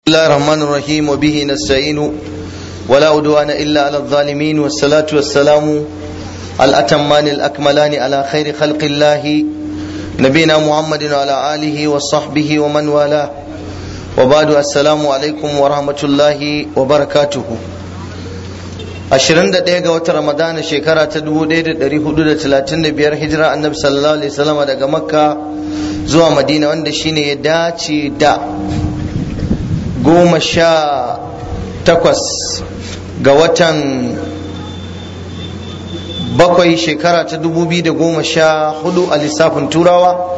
الله الرحمن الرحيم وبه نستعين ولا عدوان إلا على الظالمين والصلاة والسلام الأتمان الأكملان على خير خلق الله نبينا محمد وعلى آله وصحبه ومن والاه وبعد السلام عليكم ورحمة الله وبركاته ashirin da ɗaya ga watan ramadana shekara ta dubu ɗaya da ɗari hudu da talatin da biyar hijira annabi sallallahu alaihi wasallam daga makka zuwa madina wanda shine ya dace da goma sha takwas ga watan bakwai shekara ta dubu biyu da goma sha hudu a lissafin turawa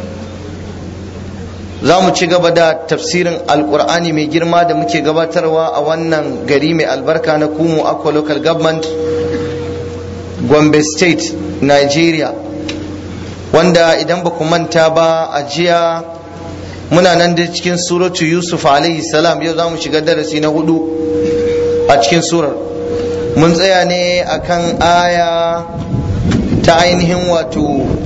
za mu ci gaba da tafsirin alkur'ani mai girma da muke gabatarwa a wannan gari mai albarka na kumu aqua local government gombe state nigeria wanda idan ba ku manta ba a jiya muna nan da cikin suratu yusuf alaihi salam yau za mu shiga darasi na hudu a cikin surar mun tsaya ne akan aya ta ainihin wato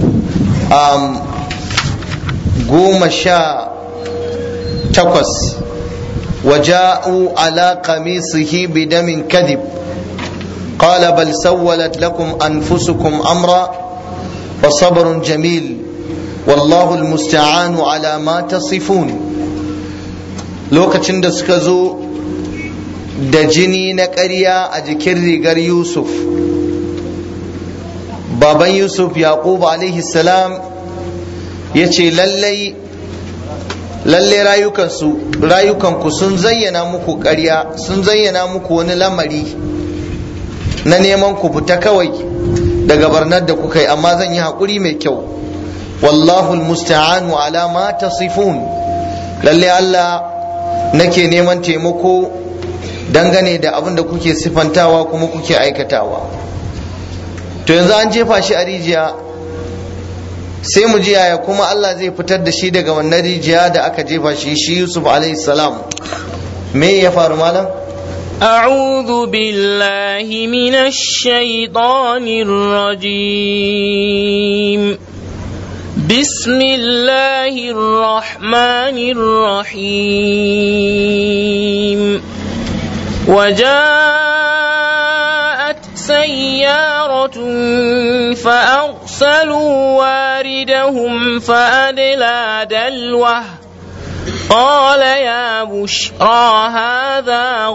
goma sha takwas وجاءوا على قميصه بدم كذب قال بل سولت لكم أنفسكم أمرا فصبر جميل والله المستعان على ما تصفون lokacin da suka zo da jini na ƙarya a jikin rigar yusuf baban yusuf yaqub alaihi salam ya ce lallai lallai rayukansu rayukanku sun zayyana muku ƙarya sun zayyana muku wani lamari na neman ku fita kawai daga barnar da kuka yi amma zan yi haƙuri mai kyau wallahu almusta'anu ala ma tasifun lallai Allah nake neman taimako dangane da abin da kuke sifantawa kuma kuke aikatawa to yanzu an jefa shi a rijiya sai mu ji yaya kuma Allah zai fitar da shi daga wannan rijiya da aka jefa shi shi Yusuf alaihi salam me ya faru malam أعوذ بالله من الشيطان الرجيم بسم الله الرحمن الرحيم وجاءت سيارة فأرسلوا واردهم فأدلى دلوه قال يا بشرى هذا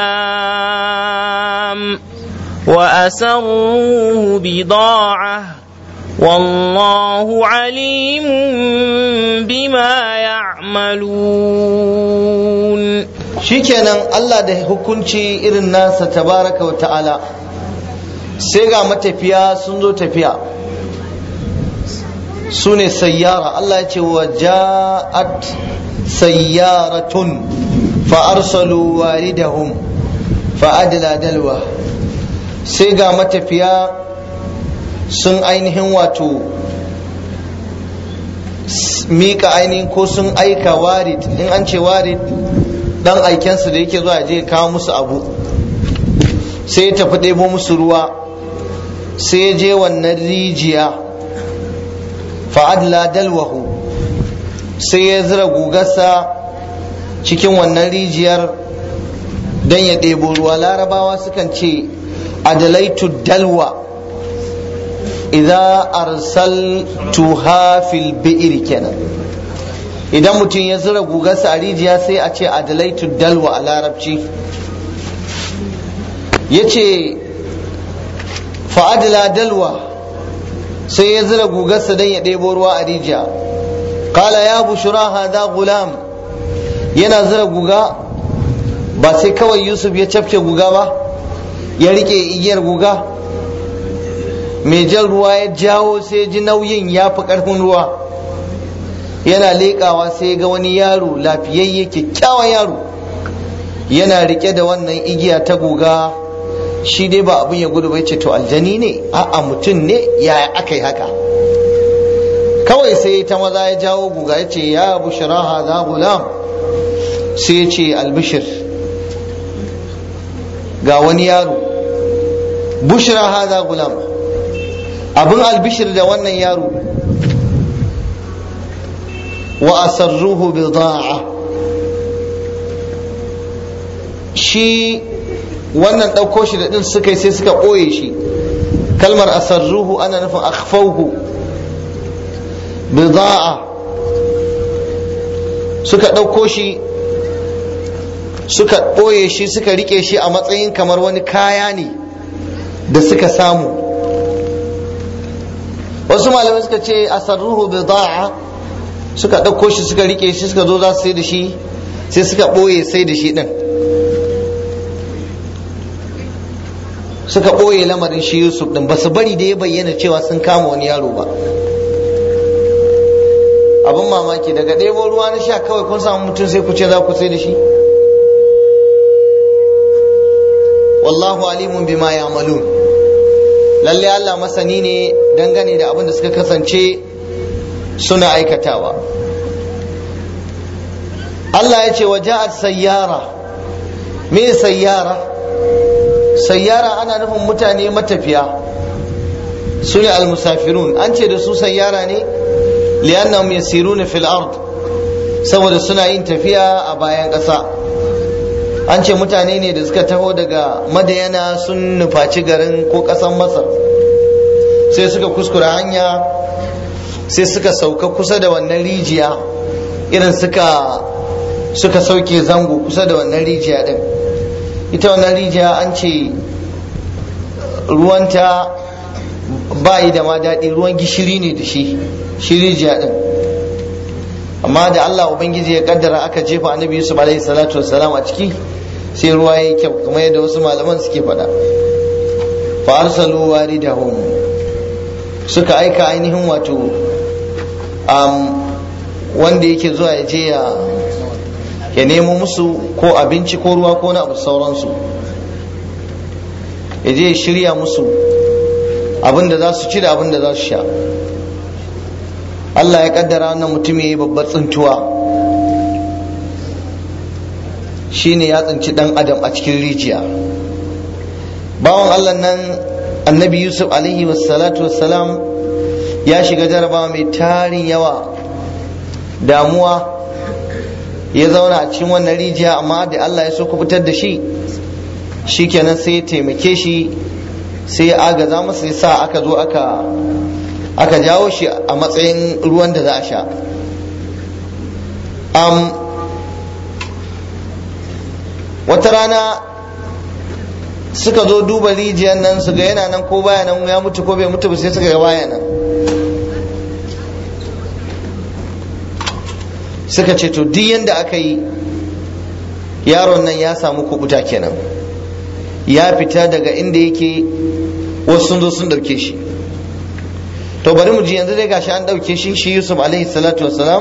غلام وأسروه بضاعة والله عليم بما يعملون shikenan Allah da hukunci irin nasa tabaraka wa ta'ala sai ga matafiya sun zo tafiya su ne sayyara Allah ya ce wa ja'at sayyaratun fa arsalu waridahum fa adla dalwa sai ga matafiya sun ainihin wato mika ainihin ko sun aika warid in an ce warid dan aikensu da yake zuwa je kawo musu abu sai ya tafi ɗebo musu ruwa sai ya je wannan rijiya fa'adla dalwahu sai ya zira gugarsa cikin wannan rijiyar don ya ɗebo ruwa larabawa sukan ce adalaitu dalwa idan arsaltuha fil bi'ir kenan idan mutum ya zira gugarsa a rijiya sai a ce adalaitu dalwa a larabci ya ce fa'adla dalwa sai ya zira gugarsa don ya ɗebo ruwa a rijiya kala ya bushura hada gulam yana zira guga ba sai kawai yusuf ya cafke guga ba ya rike igiyar guga mai jan ruwa ya jawo sai ji nauyin ya fi ƙarfin ruwa yana leƙawa sai ga wani yaro lafiyayye kyakkyawan yaro yana rike da wannan igiya ta guga shi dai ba abin ya gudu bai ce to aljani ne a'a mutum ne yaya aka yi haka kawai sai ta maza ya jawo guga ya ce ya bushra hadha gulam sai ya ce albishir ga wani yaro bushra hadha gulam abin albishir da wannan yaro wa asarruhu bida'a shi wannan ɗauko shi da ɗin suka yi sai suka ɓoye shi kalmar asarruhu ana nufin akhfauhu bida'a suka ɗauko shi suka ɓoye shi suka rike shi a matsayin kamar wani kaya ne da suka samu wasu malamai suka ce asarruhu bida'a suka ɗauko shi suka rike shi suka zo za su sai da shi sai suka ɓoye sai da shi ɗin suka ɓoye lamarin shi yusuf ɗin ba su bari da ya bayyana cewa sun kama wani yaro ba abin mamaki daga ɗebo ruwa na sha kawai kun samu mutum sai ku ce za ku sai da shi wallahu alimun bima ya'malun lalle Allah masani ne dangane da abin da suka kasance suna aikatawa Allah ya ce wa ja'at sayyara me sayyara sayyara ana nufin mutane matafiya su ne almusafirun an ce da su sayyara ne li'annahum yasiruna fil ard saboda suna yin tafiya a bayan ƙasa an ce mutane ne da suka taho daga madayana sun nufaci garin ko ƙasan masar sai suka kuskura hanya sai suka sauka kusa da wannan rijiya irin suka suka sauke zango kusa da wannan rijiya din ita wannan rijiya an ce ruwanta ba yi da ma daɗi ruwan gishiri ne da shi shi rijiya din amma da Allah Ubangiji ya kaddara aka jefa annabi Yusuf alaihi salatu wassalam a ciki sai ruwa ya yi kyau kamar yadda wasu malaman suke faɗa fa arsalu waridahum suka aika ainihin wato um, wanda yake zuwa ya je ya ya nemo musu ko abinci ko ruwa ko na abu sauransu ya je ya shirya musu abin da za su ci da abin da za su sha Allah ya kaddara wannan mutum ya yi babbar tsintuwa shine ya tsinci dan adam a cikin rijiya bawan Allah nan annabi Yusuf alaihi wassalatu wassalam ya shiga jarabawa mai tarin yawa damuwa ya zauna a cikin wannan rijiya amma da Allah ya so ku fitar da shi shikenan sai ya taimake shi sai ya agaza masa ya sa aka zo aka aka jawo shi a matsayin ruwan da za a sha um, wata rana suka zo duba rijiyar nan su ga yana nan ko baya nan ya mutu ko bai mutu ba sai suka ga baya nan suka ce to duk yanda aka yi yaron nan ya samu kubuta kenan ya fita daga inda yake wasu sun zo sun dauke shi to bari mu ji yanzu dai gashi an dauke shi shi Yusuf alaihi salatu wassalam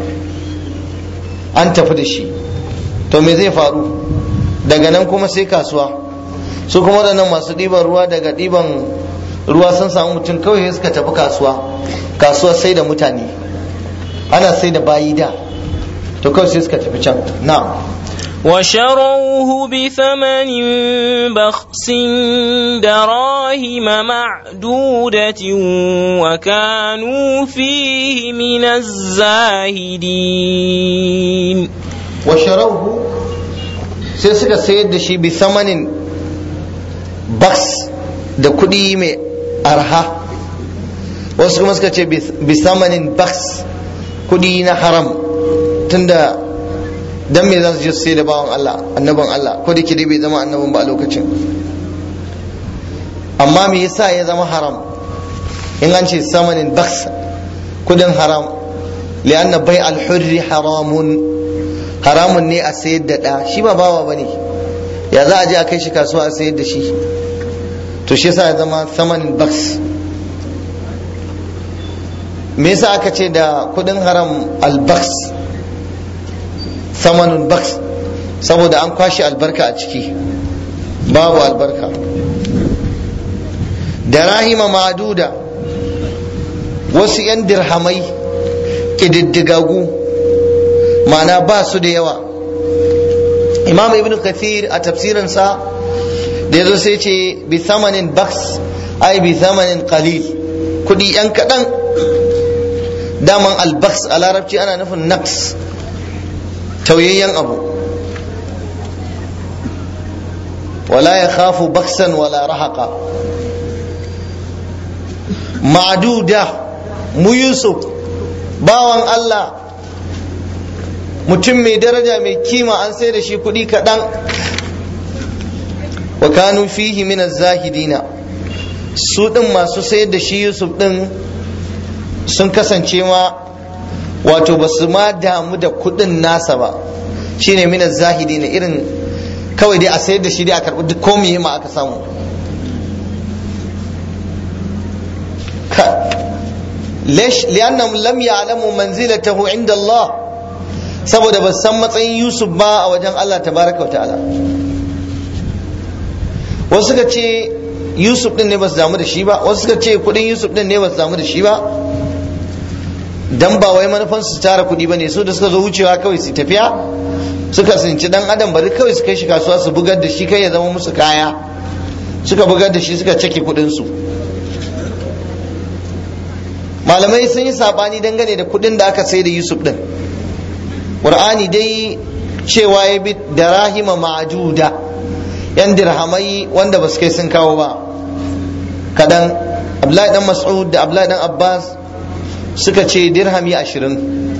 an tafi da shi to me zai faru daga nan kuma sai kasuwa su kuma waɗannan masu ɗiban ruwa daga ɗiban ruwa sun samu mutum kawai suka tafi kasuwa kasuwa sai da mutane ana sai da bayi da to kawai sai suka tafi can na'am وشروه بثمن بخس دراهم معدودة وكانوا فيه من الزاهدين وشروه sai suka sayar da shi bi samanin baks da kuɗi mai arha wasu kuma suka ce bi samanin baks kuɗi na haram tunda dan me za su je sai da bawan Allah annaban Allah ko da dai bai zama annabin ba a lokacin amma me yasa ya zama haram in an ce samanin baks kudin haram li'anna bai al-hurri haramun haramun ne a sayar da ɗa shi ba bawa bane ya za a je a kai shi kasuwa a sayar da shi to shi yasa ya zama samanin baks me yasa aka ce da kudin haram al-baks samanun baks saboda an kwashe albarka a ciki babu albarka da rahima maduda wasu 'yan dirhamai ƙididdigagu ma'ana ba su da yawa imam ibn kathir a tafsirinsa da ya zo sai ce bi samanin baks ai bi samanin qalil kudi 'yan kaɗan daman albaks a larabci ana nufin naqs tauyayyen abu wala ya khafu baksan wala rahaka ma'duda mu yusuf bawan Allah mutum mai daraja mai kima an sai da shi kuɗi kaɗan wa kanu fihi min zahidina su ɗin masu sayar da shi yusuf ɗin sun kasance ma wato ba su ma damu da kuɗin nasa ba shine min zahidina irin kawai dai a sayar da shi dai a karɓi duk komai ma aka samu ليش لأنهم لم يعلموا منزلته عند الله saboda ba san matsayin Yusuf ba a wajen Allah tabaraka wa ta'ala wasu suka ce Yusuf din ne ba su damu da shi ba wasu suka ce kudin Yusuf din ne ba su damu da shi ba dan ba wai manufan su tara kudi ba ne su da suka zo wucewa kawai su tafiya suka sinci dan adam bari kawai su kai shi kasuwa su bugar da shi kai ya zama musu kaya suka bugar da shi suka cake kudin su malamai sun yi sabani dangane da kudin da aka sai da yusuf din qur'ani dai cewa ya bi da rahima ma'ajuda yan dirhamai wanda ba su kai sun kawo ba kadan abdullahi dan mas'ud da abdullahi dan abbas suka ce dirhami ashirin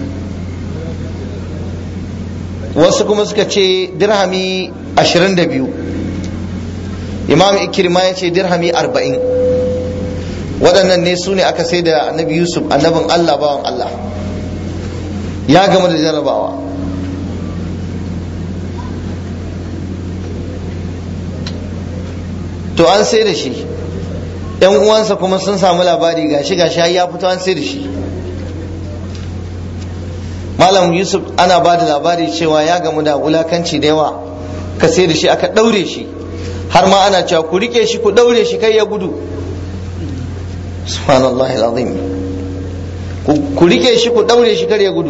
wasu kuma suka ce dirhami ashirin da biyu imam ikirma ya ce dirhami arba'in waɗannan ne su ne aka sai da annabi yusuf annabin allah bawan allah ya gama da jarabawa to an sai da shi yan uwansa kuma sun samu labari gashi gashi ya fito an sai da shi malam yusuf ana ba da labari cewa ya gamu da wulakanci da yawa ka sai da shi aka ɗaure shi har ma ana cewa ku rike shi ku ɗaure shi kai ya gudu subhanallah alazim ku rike shi ku daure shi kar ya gudu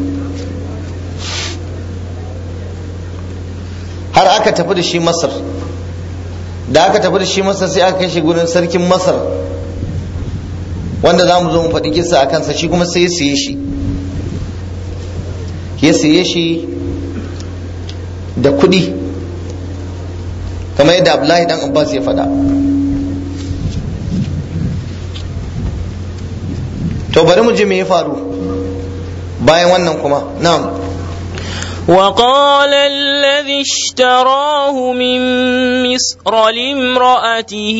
har aka tafi da shi masar da aka tafi da shi masar sai aka kai shi gurin sarkin masar wanda za mu zo mu faɗi kisa a kansa shi kuma sai ya siye shi ya siye shi da kuɗi kamar yadda abdullahi dan abbas ya faɗa to bari mu ji me ya faru bayan wannan kuma na'am وقال الذي اشتراه من مصر لامرأته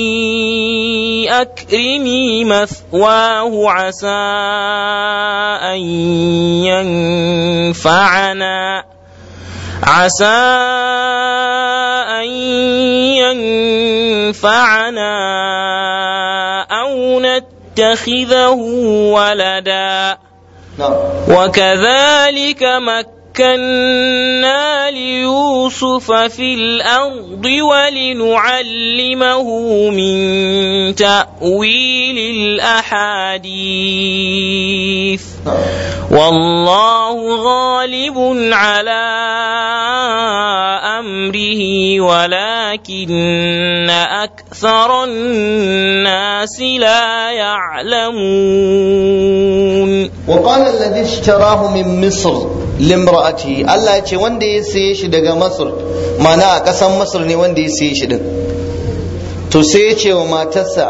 أكرمي مثواه عسى أن ينفعنا عسى أن ينفعنا أو نتخذه ولدا وكذلك مكنا ليوسف في الأرض ولنعلمه من تأويل الأحاديث والله غالب على أمره ولكن أكثر الناس لا يعلمون وقال الذي اشتراه من مصر limra'ati Allah ya ce wanda ya saye shi daga Masar mana a ƙasan Masar ne wanda ya saye shi din to sai ya ce wa matarsa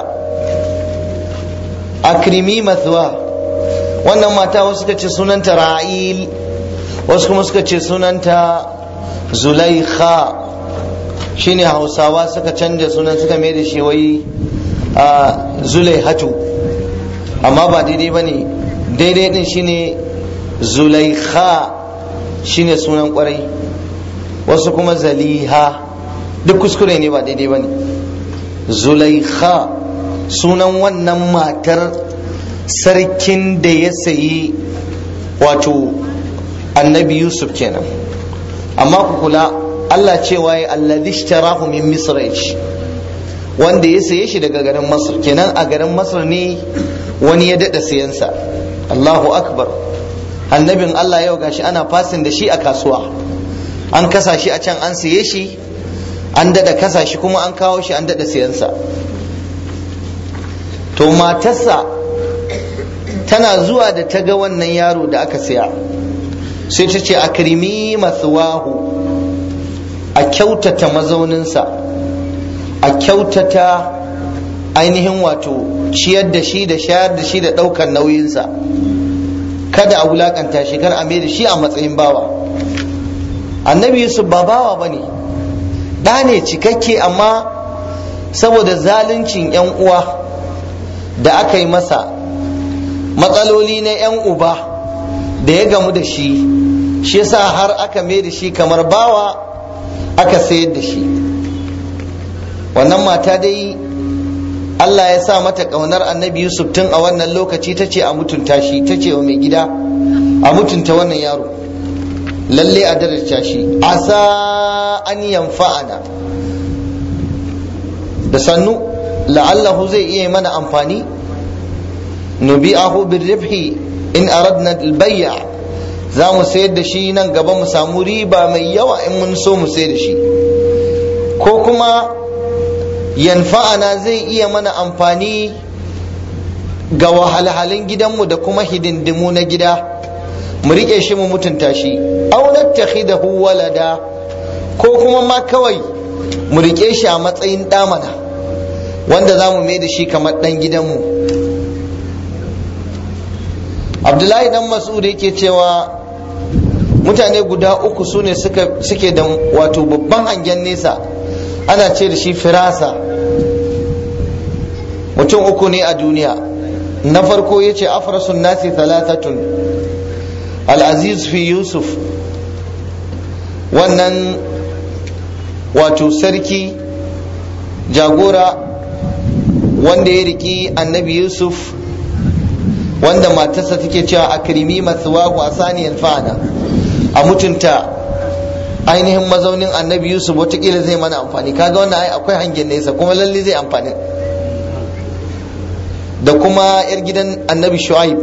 akrimi mathwa wannan mata wasu suka ce sunanta ra'il wasu kuma suka ce sunanta zulaikha shine hausawa suka canja sunan suka mai da shi wai zulaihatu amma ba daidai ba ne daidai din shine zulaikha shine sunan kwarai wasu kuma zaliha duk kuskure ne ba daidai ba ne zulaikha sunan wannan matar sarkin da ya sayi wato annabi yusuf kenan amma ku kula allah cewa ya alladhi ishtarahu min misr wanda ya saye shi daga garin masar kenan a garin masar ne wani ya daɗa sayansa allahu akbar annabin allah yau gashi ana fasin da shi a kasuwa an kasa shi a can an saye shi an daɗa kasa shi kuma an kawo shi an daɗa sayansa to matarsa tana zuwa da ta ga wannan yaro da aka saya sai ta ce a kirimi masuwahu a kyautata mazauninsa a kyautata ainihin wato ciyar da shi da shayar da shi da ɗaukar nauyinsa kada a wulakanta shi kar a mai da shi a matsayin bawa annabi yusuf ba bawa ba ne ɗa ne cikakke amma saboda zaluncin 'yan uwa da aka yi masa matsaloli na 'yan uba da ya gamu da shi shi yasa har aka mai da shi kamar bawa aka sayar da shi wannan mata dai Allah ya sa mata ƙaunar annabi Yusuf tun a wannan lokaci ta ce a mutunta shi ta ce wa mai gida a mutunta wannan yaro lalle a daraja shi asa an yanfa'ana da sannu la'allahu zai iya mana amfani nubi'ahu birribhi in aradna albay'a za mu sayar da shi nan gaba mu samu riba mai yawa in mun so mu sayar da shi ko kuma yanfa'ana zai iya mana amfani ga wahalhalun gidanmu da kuma hidindimu na gida mu riƙe shi mu mutunta shi aw nattakhidahu walada ko kuma ma kawai mu riƙe shi a matsayin ɗamana wanda za mu mai da shi kamar ɗan gidanmu abdullahi dan mas'ud yake cewa mutane guda uku su ne suke da wato babban hangen nesa ana ce da shi firasa mutum uku ne a duniya na farko ya ce afrasun nasi talatatun al'aziz fi yusuf wannan wato sarki jagora wanda ya riki annabi yusuf wanda matarsa take cewa a kirimi masuwahu a saniyar fa'ana a mutunta ainihin mazaunin annabi yusuf watakila zai mana amfani kaga wannan ai akwai hangen nesa kuma lalle zai amfani da kuma yar gidan annabi shu'aib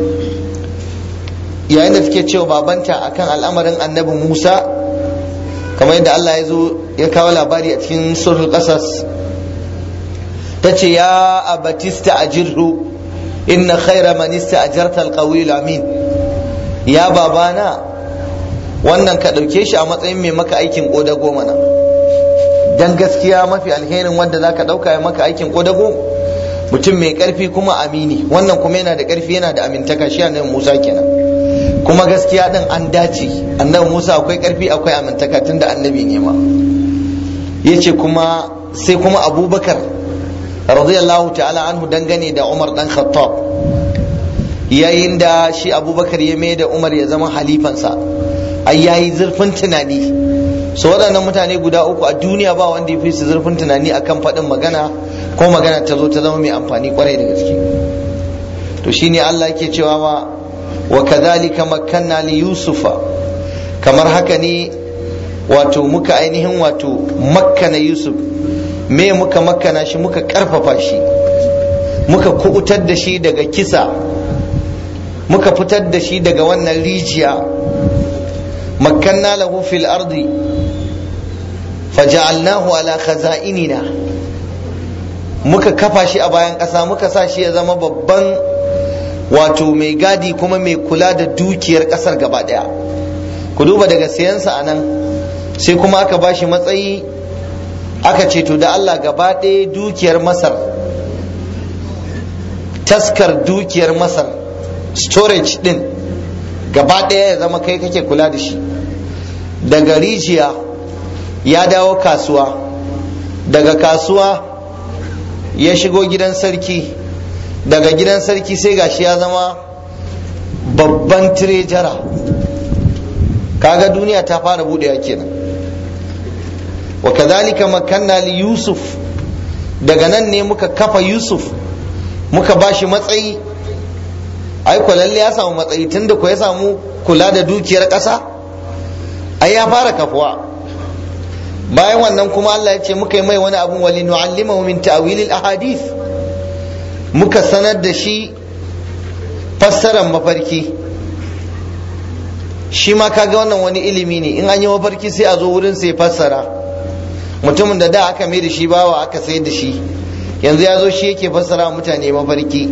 yayin da take cewa babanta akan al'amarin annabi musa kamar yadda allah ya zo ya kawo labari a cikin surul qasas ta ce ya abatista ajirhu inna khaira man ista'jarta alqawiyul amin ya babana wannan ka ɗauke shi a matsayin mai maka aikin ƙodago mana dan gaskiya mafi alherin wanda za ka ɗauka ya maka aikin ƙodago mutum mai ƙarfi kuma amini wannan kuma yana da ƙarfi yana da amintaka shi annabi musa kenan kuma gaskiya ɗin an dace annabi musa akwai ƙarfi akwai amintaka tun da annabi ne ma ya ce kuma sai kuma abubakar radiyallahu ta'ala anhu dangane da umar dan khattab yayin da shi abubakar ya mai da umar ya zama halifansa ai yayi zurfin tunani so waɗannan mutane guda uku a duniya ba wanda ya fi su zurfin tunani akan faɗin magana ko magana ta zo ta zama mai amfani kwarai da gaske to shine Allah yake cewa ma wa kadhalika makkanna li yusufa kamar haka ne wato muka ainihin wato makkana yusuf me muka makkana shi muka karfafa shi muka kubutar da shi daga kisa muka fitar da shi daga wannan rijiya مكنا له في الأرض فجعلناه على خزائننا muka kafa shi a bayan ƙasa muka sa shi ya zama babban wato mai gadi kuma mai kula da dukiyar ƙasar gaba ɗaya ku duba daga siyansa a nan sai kuma aka ba shi matsayi aka ce to da Allah gaba ɗaya dukiyar masar taskar dukiyar masar storage din gaba ɗaya ya zama kai kake kula da shi daga rijiya ya dawo kasuwa daga kasuwa ya shigo gidan sarki daga gidan sarki sai gashi ya zama babban tirejara kaga duniya ta fara buɗewa kenan wa kadhalika makanna li yusuf daga nan ne muka kafa yusuf muka bashi matsayi ai ko lalle ya samu matsayi tunda ko ya samu kula da dukiyar ƙasa ai ya fara kafuwa bayan wannan kuma Allah ya ce muka yi mai wani abun wali nu'allimahu min ta'wilil ahadith muka sanar da shi fassarar mafarki shi ma kaga wannan wani ilimi ne in an yi mafarki sai a zo wurin sai fassara mutumin da da aka mai da shi bawa aka sayar da shi yanzu ya zo shi yake fassara mutane mafarki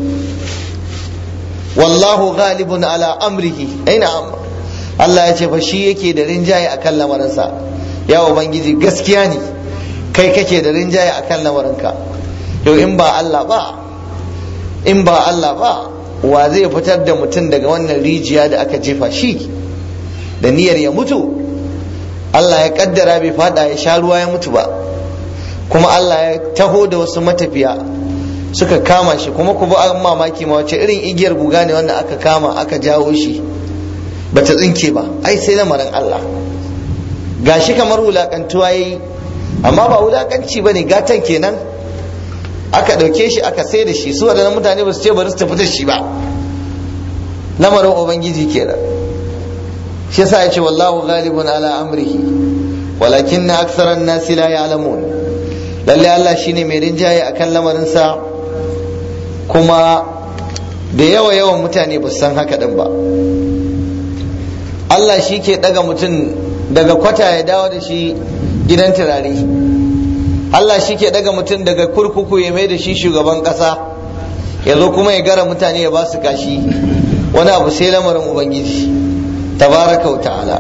wallahu ghalibun ala amrihi aina Allah ya ce fa shi yake da rinjaye akan lamarinsa ya ubangiji gaskiya ne kai kake da rinjaye akan lamarinka yau in ba Allah ba in ba Allah ba wa zai fitar da mutum daga wannan rijiya da aka jefa shi da niyyar ya mutu Allah ya kaddara bai fada ya sha ruwa ya mutu ba kuma Allah ya taho da wasu matafiya suka kama shi kuma ku ba mamaki ma wace irin igiyar guga ne wanda aka kama aka jawo shi bata tsinke ba ai sai lamarin Allah gashi kamar wulakantuwa yayi amma ba wulakanci bane gatan kenan aka ɗauke shi aka sai da shi su waɗannan mutane ba su ce bari su tafi da shi ba lamarin ubangiji kenan shi yasa ya ce wallahu ghalibun ala amrihi walakin na aksaran nasi la ya'lamun lalle Allah shine mai rinjaye akan lamarin sa kuma da yawa yawan mutane ba su san haka din ba Allah shi ke daga mutum daga kwata ya dawo da shi gidan turare Allah shi ke daga mutum daga kurkuku ya mai da shi shugaban ƙasa ya zo kuma ya gara mutane ya ba su kashi wani abu sai lamarin ubangiji tabaraka wa ta'ala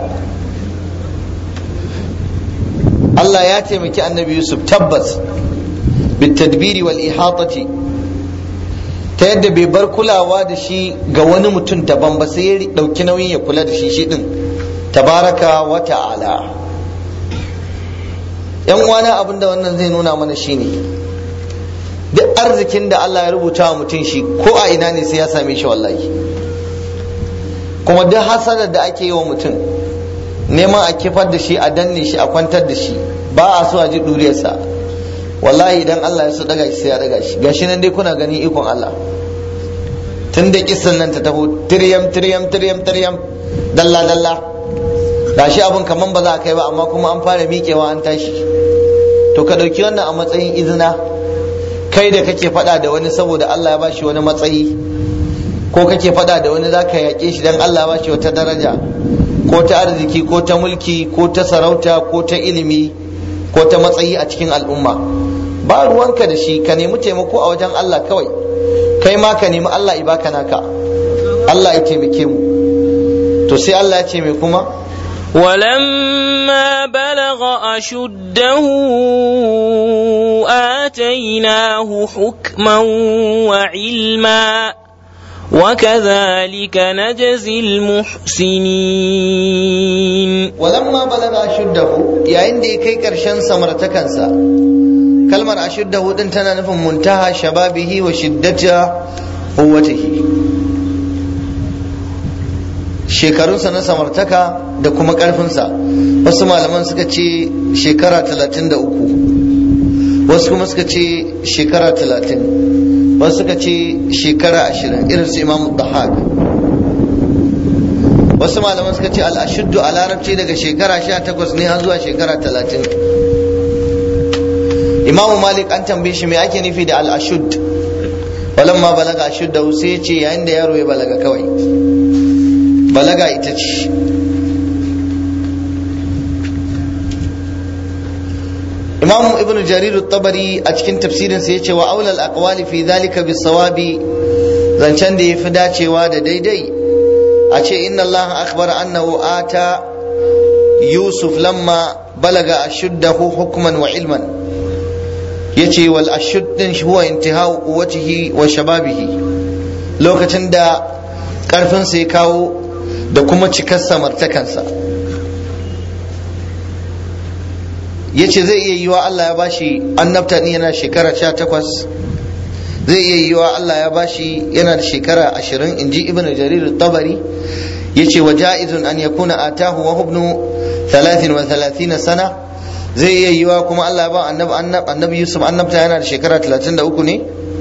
Allah ya taimaki annabi Yusuf tabbas bitadbiri wal ihatati ta yadda bai bar kulawa da shi ga wani mutum daban ba sai ya dauki nauyin ya kula da shi shi din tabaraka wa ta'ala yan uwana abin da wannan zai nuna mana shine duk arzikin da Allah ya rubuta wa mutum shi ko a ina ne sai ya same shi wallahi kuma duk hasanar da ake yi wa mutum neman a kifar da shi a danne shi a kwantar da shi ba a so a ji duriyarsa wallahi idan Allah ya so daga shi sai ya daga shi gashi nan dai kuna gani ikon Allah tun da kissan nan ta taho tiryam tiryam tiryam tiryam dalla dalla gashi abin kaman ba za a kai ba amma kuma an fara miƙewa an tashi to ka ɗauki wannan a matsayin izina kai da kake faɗa da wani saboda Allah ya bashi wani matsayi ko kake faɗa da wani zaka yaƙe shi dan Allah ya bashi wata daraja ko ta arziki ko ta mulki ko ta sarauta ko ta ilimi ko ta matsayi a cikin al'umma ba ruwanka da shi ka nemi taimako a wajen Allah kawai kai ma ka nemi Allah ya baka naka Allah ya taimake mu to sai Allah ya ce mai kuma ولما بلغ أشده آتيناه حكما وعلما وكذلك نجزي المحسنين ولما بلغ أشده يا عندي كي كرشن سمرتكنسا كلمة أشده دين تنا نفهم منتهى شبابه وشدة قوته shekarunsa na samartaka da kuma ƙarfinsa wasu malaman suka ce shekara talatin da uku wasu kuma suka ce shekara talatin wasu suka ce shekara ashirin irin su imamu dahak wasu malaman suka ce al'ashuddu a larabci daga shekara sha takwas ne har zuwa shekara talatin imamu malik an tambaye shi me ake nufi da al'ashud walamma balaga ashudda sai ya ce yayin da yaro ya balaga kawai balaga ita ce imam ibn jarir tabari a cikin tafsirinsa ya ce wa aulal aqwali fi dhalika bisawabi zancen da yafi dacewa da daidai a ce inna allah akhbara annahu ata yusuf lamma balaga ashuddahu hukman wa ilman yace wal ashud din huwa intihau quwwatihi wa shababihi lokacin da karfinsa ya kawo da kuma cikar samartakansa ya ce zai iya yiwa Allah ya bashi annabta ni yana shekara sha takwas zai iya yiwa Allah ya bashi yana da shekara ashirin in ji ibn jarir tabari ya ce wa ja'izun an yakuna atahu wa hubnu talatin wa talatina sana zai iya yiwa kuma Allah ya ba annabi yusuf annabta yana da shekara talatin da uku ne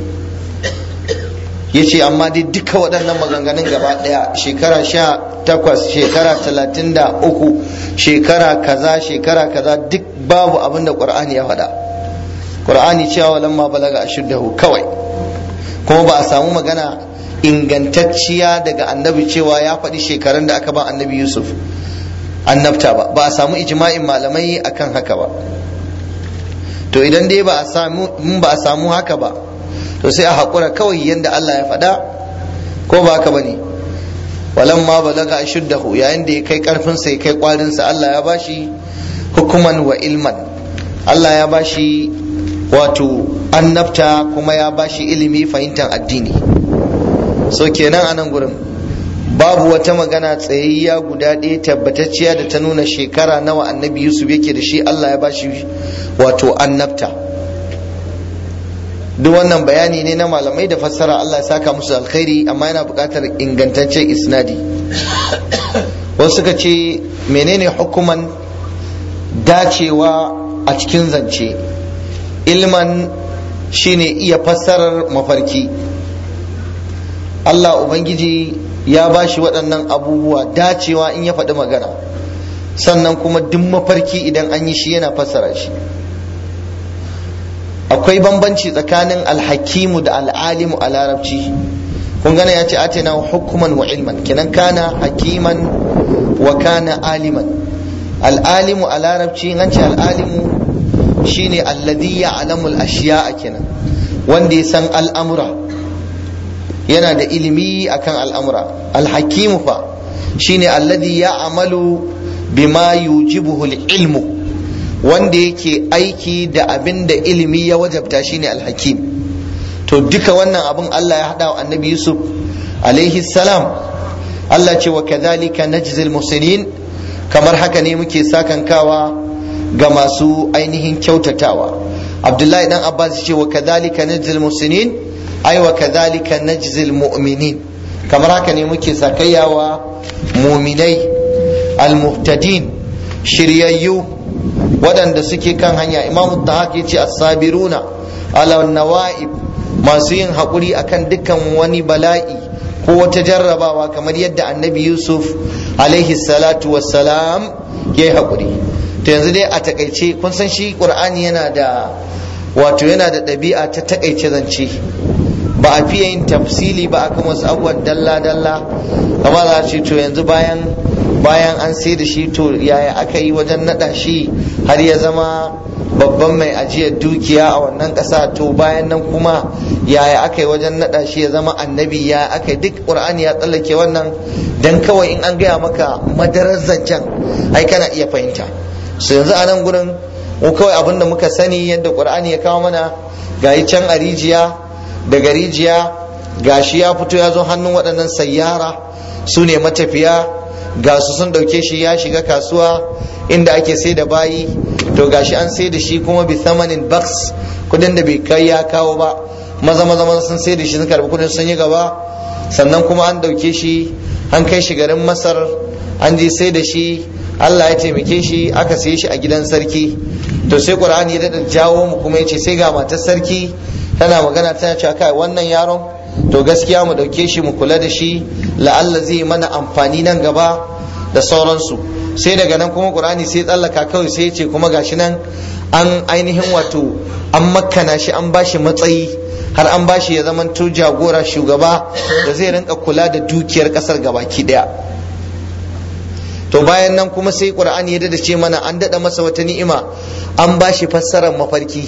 ya ce amma dai duka waɗannan maganganun gaba ɗaya shekara sha takwas shekara talatin da uku shekara kaza shekara kaza duk babu abin da ƙur'ani ya faɗa ƙur'ani cewa lamma balaga ashuddahu kawai kuma ba a samu magana ingantacciya daga annabi cewa ya faɗi shekarun da aka ba annabi yusuf annabta ba ba a samu ijma'in malamai akan haka ba to idan dai ba a samu ba a samu haka ba to sai a haƙura kawai yadda Allah ya faɗa ko ba haka bane walamma balaga ashuddahu yayin da ya kai karfin sa ya kai kwarin sa Allah ya bashi hukuman wa ilman Allah ya bashi wato annabta kuma ya bashi ilimi fahimtar addini so kenan a nan gurin babu wata magana tsayayya guda ɗaya tabbatacciya da ta nuna shekara nawa annabi yusuf yake da shi Allah ya bashi wato annabta duk wannan bayani ne na malamai da fassara Allah ya saka musu alkhairi amma yana buƙatar ingantaccen isnadi wasu suka ce menene hukuman dacewa a cikin zance ilman shine iya fassarar mafarki Allah Ubangiji ya ba shi waɗannan abubuwa dacewa in ya faɗi magana sannan kuma duk mafarki idan an yi shi yana fassara shi akwai bambanci tsakanin alhakimu da al'alimu a larabci kun gane ya ce atina hukuman wa ilman kenan kana hakiman wa kana aliman al'alimu a larabci an ce al'alimu shine alladhi ya'lamu al-ashiya'a kenan wanda ya san al'amura yana da ilimi akan al'amura alhakimu fa shine alladhi ya'malu bima yujibuhu al-ilmu wanda yake aiki da abin da ilimi ya wajabta shine alhakim to duka wannan abin Allah ya hada wa annabi Yusuf alaihi salam Allah ce wa kadhalika najzil muhsinin kamar haka ne muke sakankawa ga masu ainihin kyautatawa Abdullahi dan Abbas ce wa kadhalika najzil muhsinin ai wa kadhalika najzil mu'minin kamar haka ne muke sakayyawa muminai almuhtadin shiryayyu waɗanda suke kan hanya imamu tahaq yace as-sabiruna ala nawa'ib masu yin haƙuri akan dukkan wani bala'i ko wata jarrabawa kamar yadda annabi yusuf alaihi salatu wassalam ya yi haƙuri to yanzu dai a takaice kun san shi ƙur'ani yana da wato yana da ɗabi'a ta takaice zance ba a fiye yin tafsili ba akan wasu abubuwan dalla-dalla kamar za ce to yanzu bayan bayan an sai da shi to yaya aka yi wajen naɗa shi har ya zama babban mai ajiyar dukiya a wannan ƙasa to bayan nan kuma yaya aka yi wajen naɗa shi ya zama annabi ya aka yi duk ƙur'ani ya tsallake wannan dan kawai in an gaya maka madarar zancen ai kana iya fahimta su yanzu a nan gurin mu kawai abin da muka sani yadda ƙur'ani ya kawo mana gayi can a rijiya daga rijiya gashi ya fito ya zo hannun waɗannan sayyara su ne matafiya ga su sun ɗauke shi ya shiga kasuwa inda ake sai da bayi to gashi an sai da shi kuma bi thamanin baks kudin da bai kai ya kawo ba maza maza maza sun sai da shi sun karbi kudin sun yi gaba sannan kuma an ɗauke shi an kai shi garin masar an je sai da shi Allah ya taimake shi aka sai shi a gidan sarki to sai qur'ani ya dada jawo mu kuma yace sai ga matar sarki tana magana tana cewa kai wannan yaron to gaskiya mu dauke shi mu kula da shi la'alla zai mana amfani nan gaba da sauransu sai daga nan kuma qur'ani sai tsallaka kawai sai ce kuma gashi nan an ainihin wato an makkana shi an bashi matsayi har an bashi ya zama to jagora shugaba da zai rinka kula da dukiyar kasar gabaki daya to bayan nan kuma sai qur'ani ya dada ce mana an dada masa wata ni'ima an bashi fassarar mafarki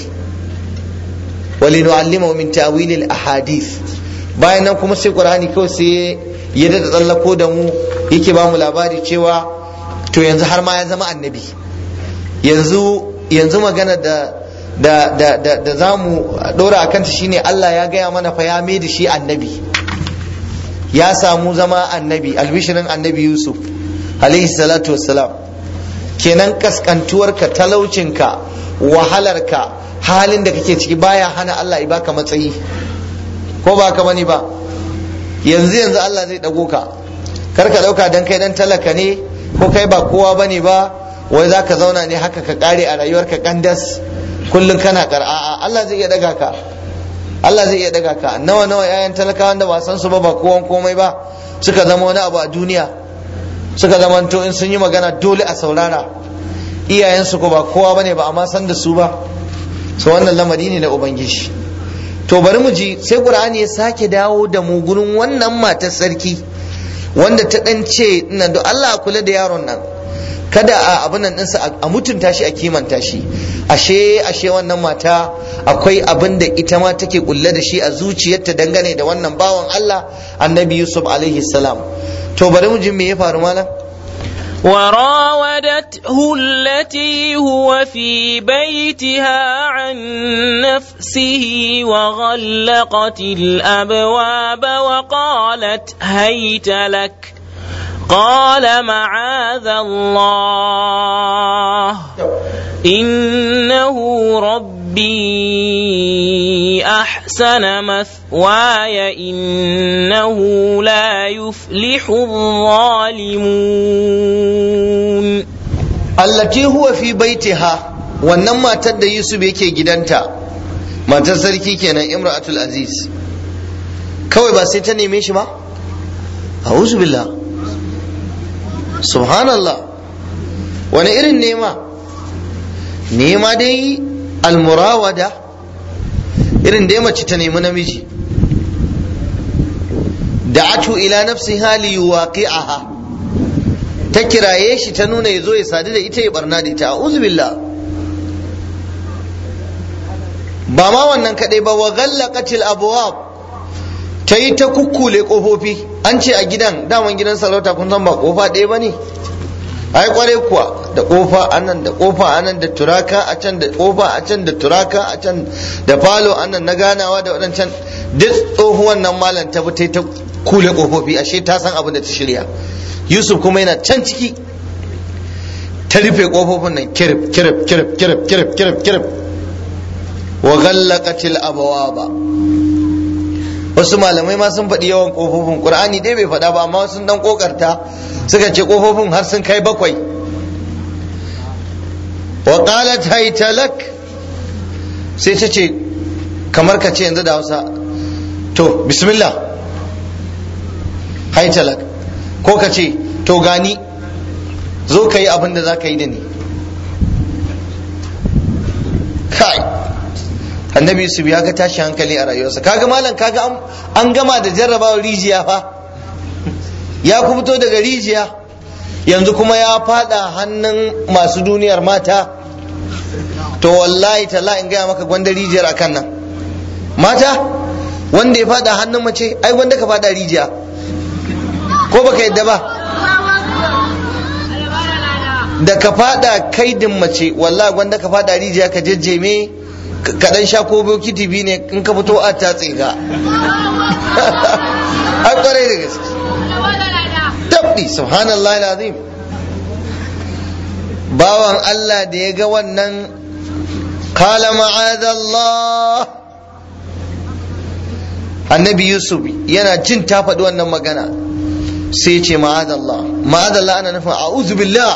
ولنعلمه من تأويل الأحاديث bayan nan kuma sai qur'ani kawai sai ya da tsallako da mu yake ba mu labari cewa to yanzu har ma ya zama annabi yanzu yanzu magana da da da da, da za mu dora a kanta shine Allah ya gaya mana fa ya mai da shi annabi ya samu zama annabi albishirin annabi Yusuf alaihi salatu wassalam kenan kaskantuwarka talaucinka wahalarka halin da kake ciki baya hana Allah ya baka matsayi ko ba ka bane ba yanzu yanzu Allah zai dago ka kar ka dauka dan kai dan talaka ne ko kai ba kowa bane ba wai za ka zauna ne haka ka kare a rayuwarka kandas kullum kana kar'a Allah zai iya daga ka Allah zai iya daga ka nawa nawa yayan talakawan da ba san su ba ba kowan komai ba suka zama wani abu a duniya suka zama to in sun yi magana dole a saurara iyayensu ko ba kowa bane ba amma san da su ba so wannan lamari ne na ubangiji to bari mu ji sai qur'ani ya sake dawo da mu gurin wannan matar sarki wanda ta dan ce ina da Allah kula da yaron nan kada a abin nan ɗinsa a mutunta shi a kimanta shi ashe ashe wannan mata akwai abin da ita ma take kulle da shi a zuciyarta dangane da wannan bawan Allah annabi Yusuf alaihi salam to bari mu ji me ya faru malam وراودته التي هو في بيتها عن نفسه وغلقت الابواب وقالت هيت لك قال معاذ الله انه ربي احسن مثواي انه لا يفلح الظالمون allati huwa fi baitiha wannan matar da Yusuf yake gidanta matar sarki kenan Imratul Aziz kawai ba sai ta neme shi ba a'udhu billah subhanallah wani irin nema nema dai almurawada irin dai mace ta nemi namiji da'atu ila nafsiha li yuwaqi'aha ta kiraye shi ta nuna ya zo ya sadu da ita ya barna da ita a'udhu billah ba ma wannan kadai ba wa ghallaqatil abwab ta yi ta kukkule kofofi an ce a gidan daman gidan sarauta kun san ba kofa ɗaya ba ne ai kwarai kuwa da kofa anan da kofa anan da turaka a can da kofa a can da turaka a can da falo anan na ganawa da waɗancan duk tsohuwan nan malam ta bi ta kule kofofi ashe ta san abin da ta shirya yusuf kuma yana can ciki ta rufe kofofin nan kirif kirif kirif kirif kirif kirif kirif wa ghallaqatil abwaba wasu malamai ma sun faɗi yawan kofofin qur'ani dai bai faɗa ba amma sun dan kokarta suka ce kofofin har sun kai bakwai wa qalat haytalak sai ta ce kamar ka ce yanzu da Hausa to bismillah haytalak ko ka ce to gani zo ka yi abin da za ka yi da ni kai annabi yusuf ya ga tashi hankali a rayuwarsa kaga malam kaga an gama da jarrabawar rijiya fa ya ku fito daga rijiya yanzu kuma ya fada hannun masu duniyar mata to wallahi talla in gaya maka gwanda rijiyar akan nan mata wanda ya fada hannun mace ai gwanda ka fada rijiya ko baka yadda ba da ka fada kaidin mace wallahi gwanda ka fada rijiya ka jejjeme ka dan sha ko bokiti biyu ne in ka fito a ta tsiga ai kwarai da gaske tabbi subhanallah azim bawan Allah da ya ga wannan kala ma'adallah annabi yusuf yana jin ta faɗi wannan magana sai ce ma'adallah ma'adallah ana nufin a'udhu billah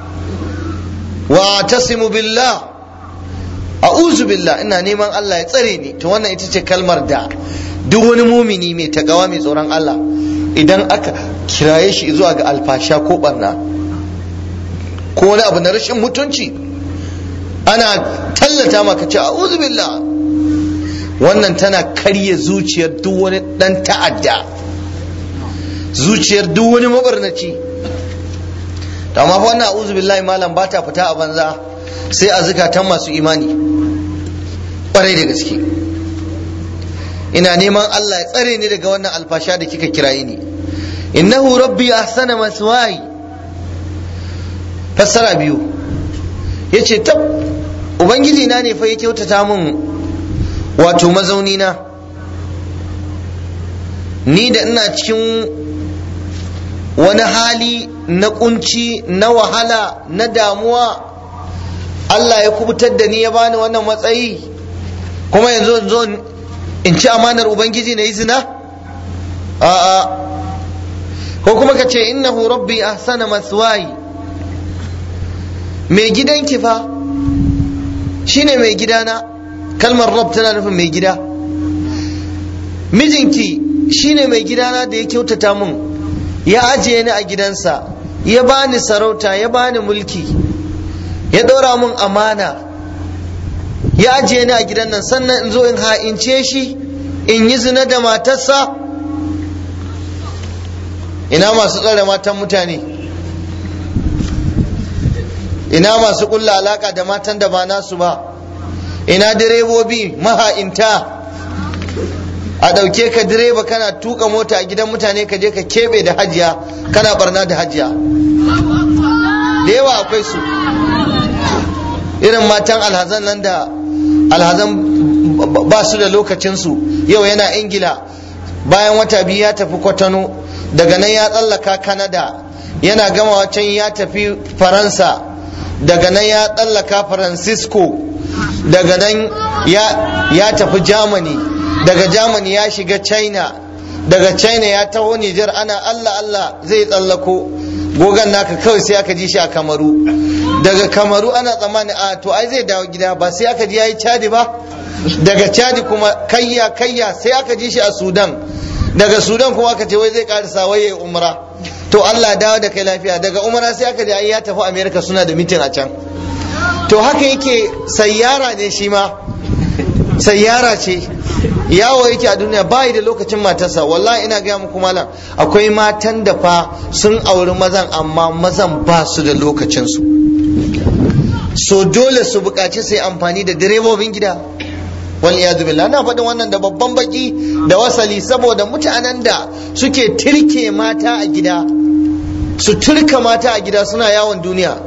wa atasimu billah a'udhu billah ina neman Allah ya tsare ni to wannan ita ce kalmar da duk wani mumini mai tagawa mai tsoron Allah idan aka kiraye shi zuwa ga alfasha ko barna ko wani abu na rashin mutunci ana tallata maka ce a'udhu billah wannan tana karya zuciyar duk wani dan ta'adda zuciyar duk wani mabarnaci to amma fa wannan a'udhu billahi malam ba ta fita a banza sai a zukatan masu imani kwarai da gaske ina neman Allah ya tsare ni daga wannan alfasha da kika kiraye ni innahu rabbi ahsana maswai fassara biyu yace tab ubangiji na ne fa ya kyautata min wato mazauni na ni da ina cikin wani hali na kunci na wahala na damuwa Allah ya kubutar da ni ya bani wannan matsayi kuma yanzu zo in ci amanar ubangiji na yi zina a'a ko kuma ka ce innahu rabbi ahsana maswayi mai gidanki fa shine mai gidana kalmar rab tana nufin mai gida mijinki shine mai gidana da ya kyautata mun ya ajiye ni a gidansa ya bani sarauta ya bani mulki ya ɗora mun amana ya ajiye ni a gidan nan sannan in zo in ha'ince shi in yi zina da matarsa ina masu tsare matan mutane ina masu kulla alaka da matan da ba nasu ba ina direbobi maha'inta a ɗauke ka direba kana tuka mota a gidan mutane ka je ka keɓe da hajiya kana barna da hajiya da yawa akwai su irin matan alhazan nan da alhazan ba su da lokacinsu yau yana ingila bayan wata biyu ya tafi kwatano daga nan ya tsallaka kanada yana gama can ya tafi faransa daga nan ya tsallaka francisco daga nan ya tafi germany daga germany ya shiga china daga china ya taho nijar ana allah allah zai tsallako gogan naka kawai sai aka ji shi a kamaru daga kamaru ana tsammani a to ai zai dawo gida ba sai aka ji ya yi cadi ba daga cadi kuma kayya kayya sai aka ji shi a sudan daga sudan kuma aka ce wai zai karisa wai ya umra to allah dawo da kai lafiya daga umra sai aka ji ai ya tafi america suna da mitin a can to haka yake sayyara ne shi ma sayyara ce yawo yake a duniya bayi da lokacin matarsa wallahi ina gaya muku malam akwai matan da fa sun auri mazan amma mazan ba su da lokacinsu so dole su buƙaci sai amfani da direbobin gida wal iyadu billah na faɗin wannan da babban baki da wasali saboda mutanen da suke tirke mata a gida su turka mata a gida suna yawon duniya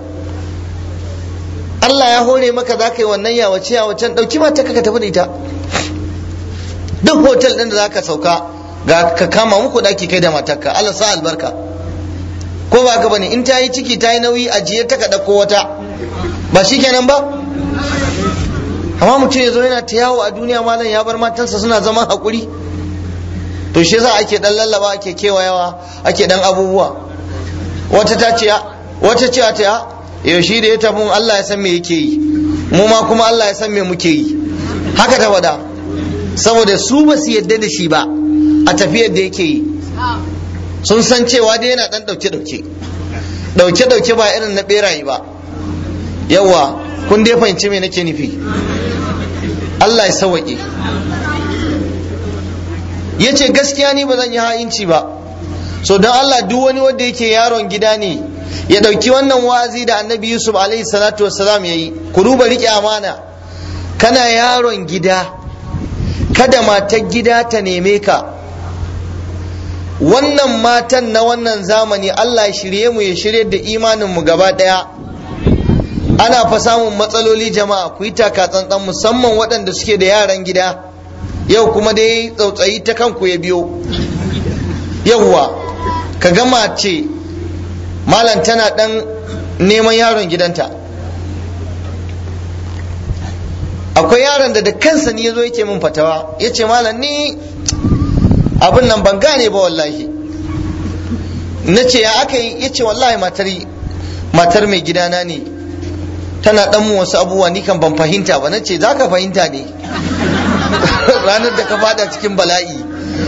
Allah ya hore maka za ka yi wannan yawace yawacen ɗauki mata ka tafi da ita duk hotel ɗin da za ka sauka ga ka kama muku ɗaki kai da matarka Allah sa albarka ko ba ka bane in ta yi ciki ta yi nauyi ajiye ta ka ɗauko wata ba shi kenan ba amma mutum ya zo yana ta yawo a duniya malam ya bar matansa suna zaman haƙuri to shi yasa ake dan lallaba ake kewayawa ake dan abubuwa wata ta ce wata ce ta yaushe da ya tafi Allah ya san me yake yi mu ma kuma Allah ya san me muke yi haka ta faɗa saboda su ba su yadda da shi ba a tafiyar da yake yi sun san cewa dai yana dan dauke dauke dauke dauke ba irin na beraye ba yawa kun dai fahimci me nake nufi Allah ya sawaƙe ya ce gaskiya ni ba zan yi ha'inci ba so don Allah duk wani wanda yake yaron gida ne ya ɗauki wannan wa'azi da annabi yusuf alaihi salatu wassalam ya yi ku duba riƙe amana kana yaron gida kada matar gida ta neme ka wannan matan na wannan zamani Allah ya shirye mu ya shirye da imanin mu gaba ɗaya ana fa samun matsaloli jama'a ku yi taka tsantsan musamman waɗanda suke da yaran gida yau kuma dai tsautsayi ta kanku ya biyo yawwa ka ga mace malam tana ɗan neman yaron gidanta akwai yaron da da kansa ne ya zo yake min fatawa ya ce malam ni abin nan ban gane ba wallahi na ce ya aka yi ya ce wallahi matar mai gidana ne tana dan mu wasu abubuwa ni kan ban fahimta ba na ce za ka fahimta ne ranar da ka fada cikin bala'i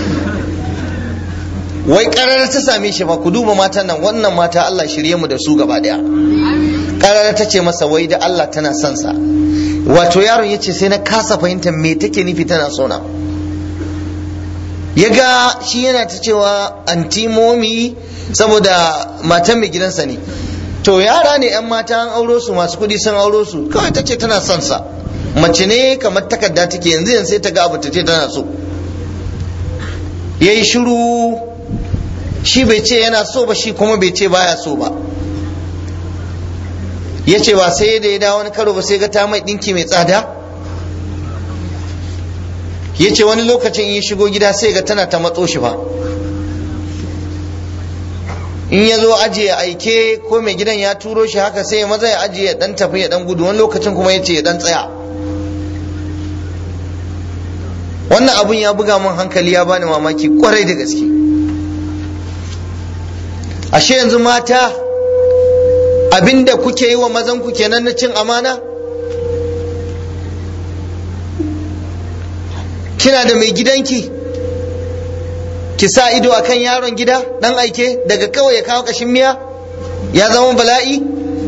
wai karar ta same shi ba ku duba matan nan wannan mata Allah shirye mu da su gaba daya karar ta ce masa wai da Allah tana son sa wato yaron ya ce sai na kasa fahimtar me take nufi tana sona ya ga shi yana ta cewa antimomi saboda matan mai gidansa ne to yara ne yan mata an auro su masu kudi sun auro su kawai ta ce tana son sa mace ne kamar takarda take yanzu yanzu sai ta ga abu ta ce tana so yayi shiru shi bai ce yana so ba shi kuma bai ce baya so ba ya ce ba sai da ya dawo wani karo ba sai ga ta mai dinki mai tsada ya ce wani lokacin in ya shigo gida sai ga tana ta matso shi ba in ya zo ajiye aike ko mai gidan ya turo shi haka sai maza ya ajiye ya dan tafi ya dan gudu wani lokacin kuma ya ce ya dan tsaya wannan abun ya buga min hankali ya bani mamaki kwarai da gaske ashe yanzu mata abinda kuke yi wa mazan ku kenan na cin amana kina da mai gidanki ki sa ido akan yaron gida dan aike daga kawai ya kawo kashin miya ya zama bala'i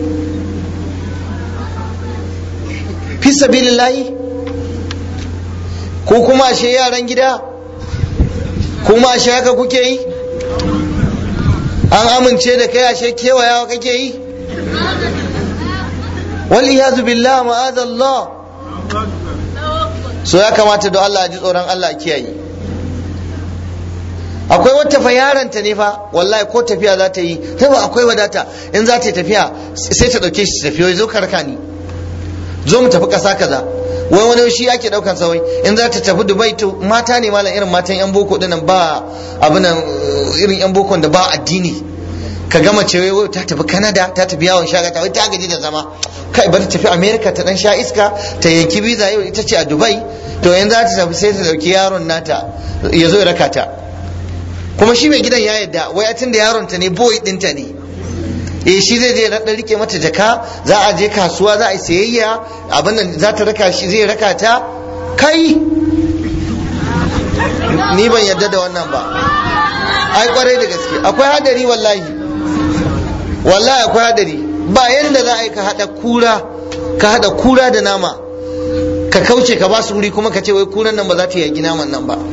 fi sabilillahi ko kuma ashe yaran gida kuma ashe haka kuke yi an amince da kai ashe kewayawa kake yi wal iyazu billah ma'azallah so ya kamata da Allah ji tsoron Allah kiyaye akwai wata fa yaranta ne fa wallahi ko tafiya za ta yi ta ba akwai wadata in za ta yi tafiya sai ta dauke shi tafiya wai zo karka ni zo mu tafi kasa kaza wai wani shi ake daukan sa wai in za ta tafi dubai to mata ne malam irin matan yan boko dinnan ba abin irin yan bokon da ba addini ka gama ce wai ta tafi canada ta tafi yawon shagata wai ta gaji da zama kai bari tafi america ta dan sha iska ta yanki visa yau ita ce a dubai to yanzu za ta tafi sai ta dauki yaron nata ya zo ya raka ta kuma shi mai gidan ya yadda wai tun da yaron ta ne boy dinta ne eh shi zai je dan rike mata jaka za a je kasuwa za a yi sayayya abin nan za ta raka shi zai raka ta kai ni ban yadda da wannan ba ai kwarai da gaske akwai hadari wallahi wallahi akwai hadari ba yanda za a yi ka hada kura ka hada kura da nama ka kauce ka ba su wuri kuma ka ce wai kuran nan ba za ta yaki naman nan ba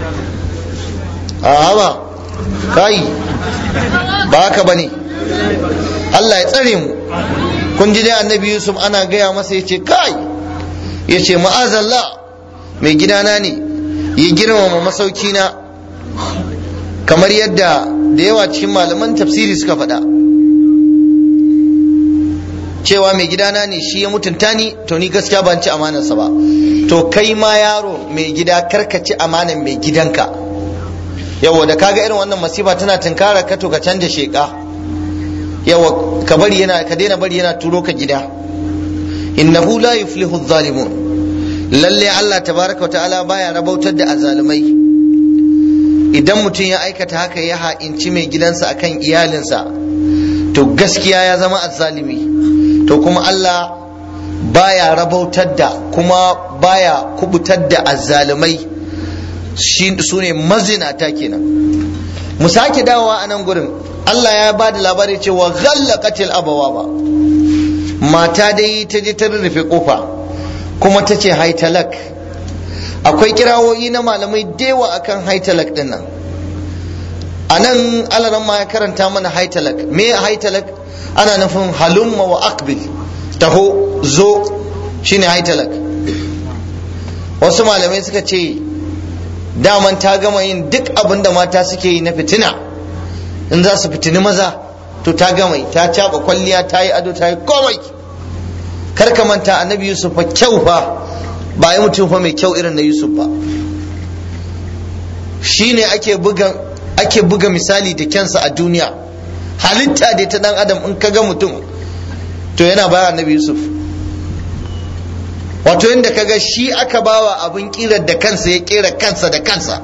a ba kai ba haka bane Allah ya tsare mu kun ji dai annabi Yusuf ana gaya masa ya ce kai ya ce ma'azallah mai gidana ne ya girmama masaukina kamar yadda da yawa cikin malaman tafsiri suka faɗa cewa mai gidana ne shi ya mutunta ni to ni gaskiya ban ci amanarsa ba to kai ma yaro mai gida karka ci amanar mai gidanka yawa da kaga irin wannan masifa tana tunkara ka to ka canja sheka yawa ka bari yana ka daina bari yana turo ka gida innahu la yuflihu adh-dhalimun lalle Allah tabaraka wa ta'ala baya rabautar da azalumai idan mutum ya aikata haka ya ha'inci mai gidansa akan iyalinsa to gaskiya ya zama azzalimi to kuma Allah baya rabautar da kuma baya kubutar da azzalumai su ne mazinata kenan mu sake dawowa a nan gurin Allah ya ba da labari cewa ghallaqatil abawa ba mata dai ta je ta rufe kofa kuma ta ce haitalak akwai kirawoyi na malamai dewa akan haitalak din nan a nan alaran ma ya karanta mana haitalak me haitalak ana nufin halumma wa akbil taho zo shine haitalak wasu malamai suka ce daman ta gama yin duk abin da mata suke yi na fitina in za su fitini maza to ta gama ta caba kwalliya ta yi ado ta yi komai kar ka manta annabi yusuf fa kyau fa ba yi mutum fa mai kyau irin na yusuf ba shine ake buga ake buga misali da kyansa a duniya halitta da ta dan adam in ka ga mutum to yana baya annabi yusuf wato yadda ka ga shi aka bawa abin kirar da kansa ya kera kansa da kansa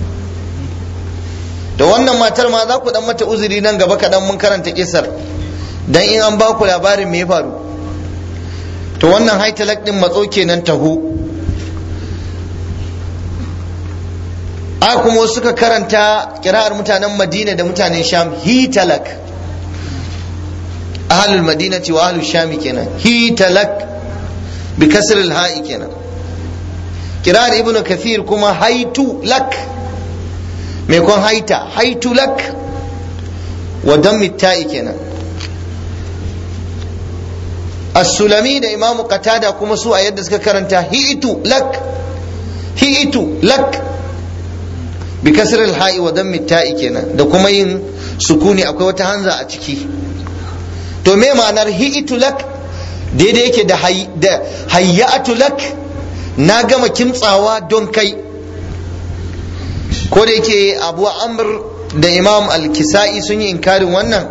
da wannan matar ma za ku dan mata uzuri nan gaba kaɗan mun karanta kisar dan in an ba ku labarin me ya faru to wannan haitalak din matso kenan taho a kuma wasu suka karanta kira'ar mutanen madina da mutanen sham hitalak ahlul madinati wa ahlul shami kenan hitalak bi kasr al ha'i kenan kira'ar ibnu kathir kuma haitu lak mai kon haita haitu lak wa dammi ta'i kenan as-sulami da imamu qatada kuma su a yadda suka karanta hi'itu lak hi'itu lak bi kasr al-ha'i wa dammi ta'i kenan da kuma yin sukuni akwai wata hanza a ciki to me ma'anar hi'itu lak daidai yake da da hayyatu lak na gama kimtsawa don kai ko da yake abu amr da imam al-kisa'i sun yi inkarin wannan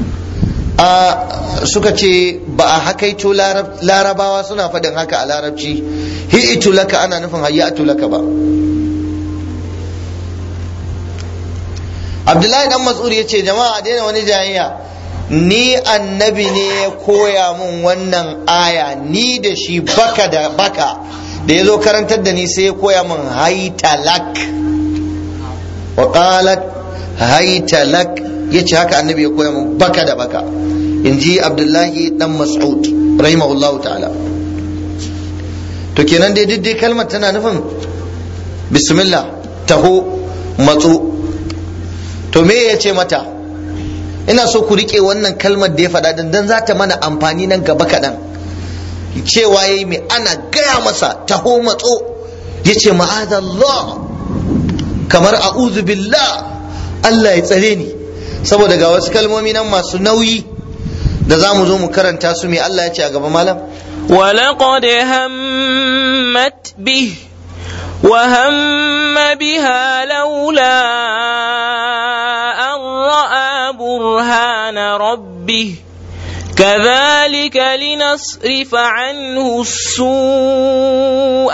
a suka ce ba a hakaito larabawa suna faɗin haka a larabci hi'itu laka ana nufin hayyatu laka ba abdullahi dan mas'ud ya ce jama'a daina wani jayayya ni annabi ne ya koya mun wannan aya ni da shi baka da baka da ya zo karantar da ni sai ya koya mun haitalak wa qalat haitalak ya ce haka annabi ya koya mun baka da baka in ji abdullahi dan mas'ud rahimahullahu ta'ala to kenan dai duk dai kalmar tana nufin bismillah taho matso to me ya ce mata ina so ku rike wannan kalmar da ya faɗa dan dan za ta mana amfani nan gaba kaɗan cewa yayi mai ana gaya masa taho matso ya ce ma'adallah kamar a'udhu billah Allah ya tsare ni saboda ga wasu kalmomi nan masu nauyi da za mu zo mu karanta su mai Allah ya ce a gaba malam ولقد همت به وهم بها لولا أن رأى برهان ربه كذلك لنصرف عنه السوء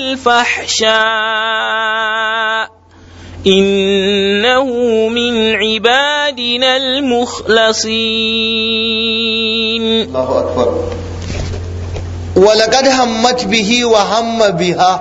والفحشاء إنه من عبادنا المخلصين Allahu akbar walaqad hammat bihi wa hamma biha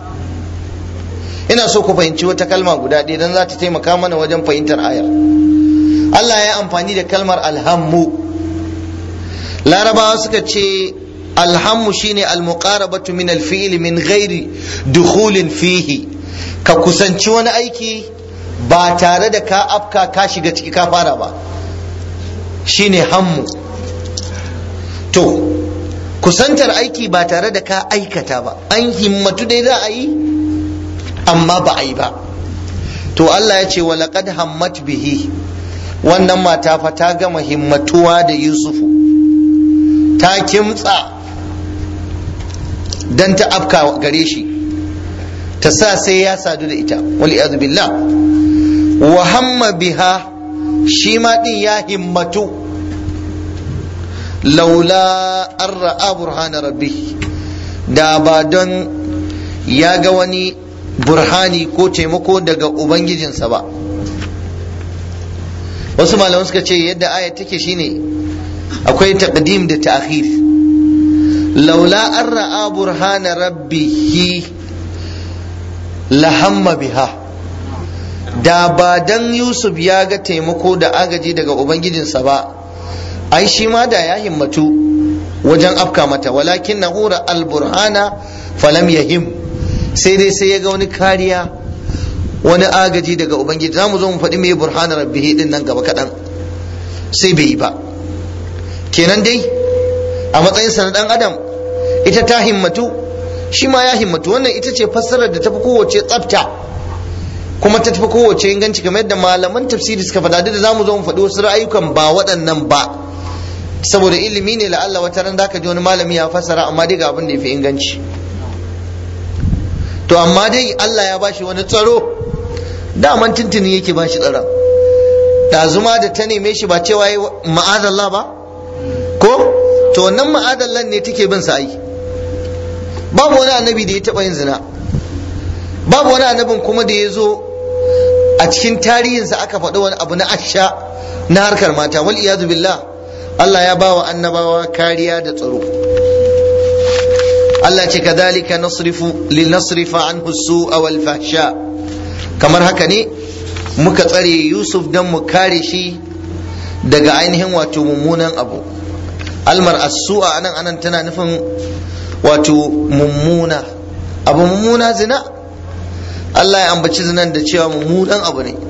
ina so ku fahimci wata kalma guda ɗaya don za ta taimaka mana wajen fahimtar ayar Allah ya amfani da kalmar alhammu larabawa suka ce alhammu shine almuqarabatu min alfi'li min ghairi dukhulin fihi ka kusanci wani aiki ba tare da ka afka ka shiga ciki ka fara ba shine hammu to kusantar aiki ba tare da ka aikata ba an himmatu dai za a yi amma ba a yi ba to Allah ya ce wa laqad hammat bihi wannan mata fa ta gama himmatuwa da Yusufu ta kimtsa dan ta afka gare shi ta sa sai ya sadu da ita wal billah wa hamma biha shi ma din ya himmatu laula an ra'a burhana rabbi da ba don ya ga wani burhani ko taimako daga ubangijinsa ba wasu malaman suka ce yadda aya take shine akwai taqdim da ta'khir laula an ra'a burhana rabbihi lahamma biha da ba dan yusuf ya ga taimako da agaji daga ubangijinsa ba ai shi ma da ya himmatu wajen afka mata walakin na hura alburhana falam yahim sai dai sai ya ga wani kariya wani agaji daga ubangiji za mu zo mu faɗi mai burhana rabbihi din nan gaba kaɗan sai bai yi ba kenan dai a matsayinsa na ɗan adam ita ta himmatu shi ma ya himmatu wannan ita ce fassarar da tafi kowace tsafta kuma ta tafi kowace inganci kamar yadda malaman tafsiri suka faɗa da za mu zo mu faɗi wasu ra'ayukan ba waɗannan ba saboda ilimi ne la'alla wata ran zaka ji wani malami ya fassara amma dai ga abin da ya fi inganci to amma dai Allah ya bashi wani tsaro daman tuntuni yake bashi tsaron ɗazuma da ta neme shi ba cewa yi ma'adallah ba ko to wannan ma'adallan ne take bin sa ai babu wani annabi da ya taɓa yin zina babu wani annabin kuma da ya zo a cikin tarihinsa aka faɗi wani abu na asha na harkar mata wal iyadu billah Allah ya bawa annabawa kariya da tsaro Allah ce kadhalika nasrifu linasrifa anhu su'a wal fahsha kamar haka ne muka tsare Yusuf dan mu kare shi daga ainihin wato mummunan abu almar as-su'a anan anan tana nufin wato mummuna abu mummuna zina Allah ya ambaci zinan da cewa mummunan abu ne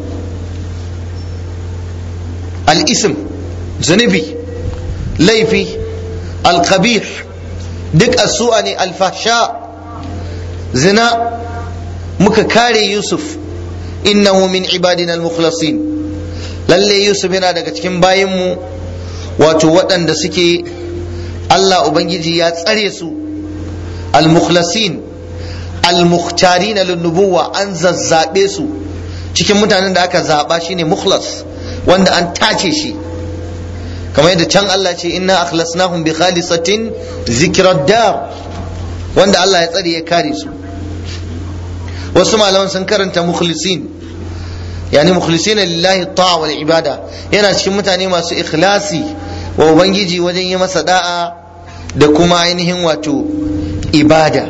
al-ism zunubi laifi alkabih duk asu'a ne alfasha zina muka kare yusuf innahu min ibadina almukhlasin lalle yusuf yana daga cikin bayinmu wato waɗanda suke allah ubangiji ya tsare su almukhlasin almukhtarin linnubuwa an zazzabe su cikin mutanen da aka zaba shine mukhlas wanda an tace shi kamar yadda can Allah ce inna akhlasnahum bi khalisatin zikrad dar wanda Allah ya tsare ya kare su wasu malaman sun karanta mukhlisin yani mukhlisin lillahi ta'a wal ibada yana cikin mutane masu ikhlasi wa ubangiji wajen yi masa da'a da kuma ainihin wato ibada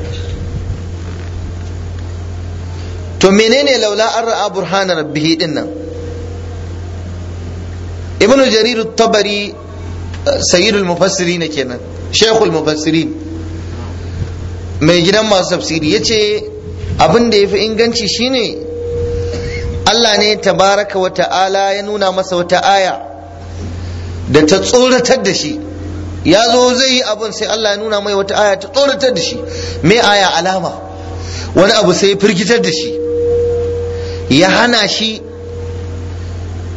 to menene laula an ra'a burhana rabbihi dinnan ibn jarir tabari sayyidul mufassirin kenan shaykhul mufassirin mai gidan masu tafsiri yace abin da yafi inganci shine Allah ne tabaraka wa ta'ala ya nuna masa wata aya da ta tsoratar da shi ya zo zai yi abin sai Allah ya nuna mai wata aya ta tsoratar da shi mai aya alama wani abu sai ya firgitar da shi ya hana shi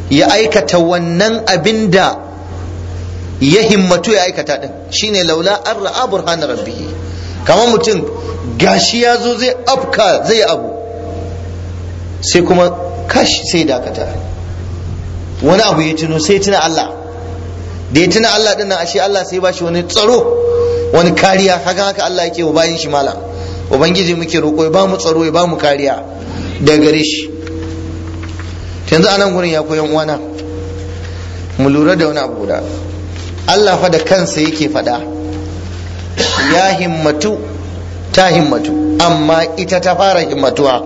ya aikata wannan abin da ya himmatu ya aikata din shine laula an ra'a burhana rabbihi kamar mutum gashi ya zo zai afka zai abu sai kuma kash sai dakata wani abu ya tuno sai tuna Allah da ya tuna Allah din nan ashe Allah sai ba shi wani tsaro wani kariya haka haka Allah yake wa bayin shi malam ubangiji muke roƙo ya ba mu tsaro ya ba mu kariya daga gare shi yanzu anan gurin ya koyan uwana mu lura da wani abu guda Allah fa da kansa yake faɗa ya himmatu ta himmatu amma ita ta fara himmatuwa